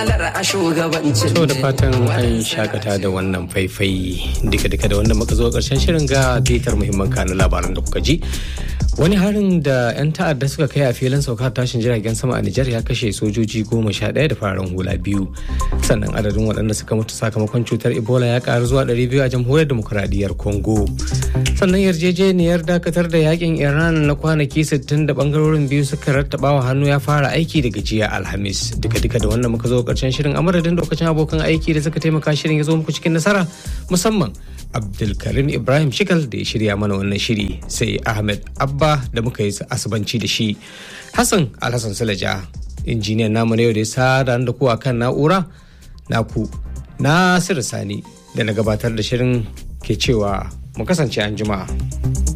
To da fatan an shakata da wannan faifai duka-duka da wanda muka zo karshen shirin ga bitar muhimman kanun labaran da kuka ji. Wani harin da 'yan ta'adda suka kai a filin saukar tashin jiragen sama a Nijar ya kashe sojoji goma sha ɗaya da fararen hula biyu. Sannan adadin waɗanda suka mutu sakamakon cutar Ebola ya ƙaru zuwa ɗari biyu a jamhuriyar demokuraɗiyyar Congo. Sannan yarjejeniyar dakatar da yakin Iran na kwanaki 60 da bangarorin biyu suka rattaba wa hannu ya fara aiki daga jiya Alhamis. Duka-duka da wannan muka zo karshen shirin a madadin lokacin abokan aiki da suka taimaka shirin ya zo muku cikin nasara musamman Abdulkarim Ibrahim Shikal da ya shirya mana wannan shiri sai Ahmed Abba da muka yi asubanci da shi. Hassan Alhassan Salaja injiniyan namu na yau da ya sada da ku kan na'ura naku Nasiru Sani da na gabatar da shirin ke cewa mu kasance an juma'a.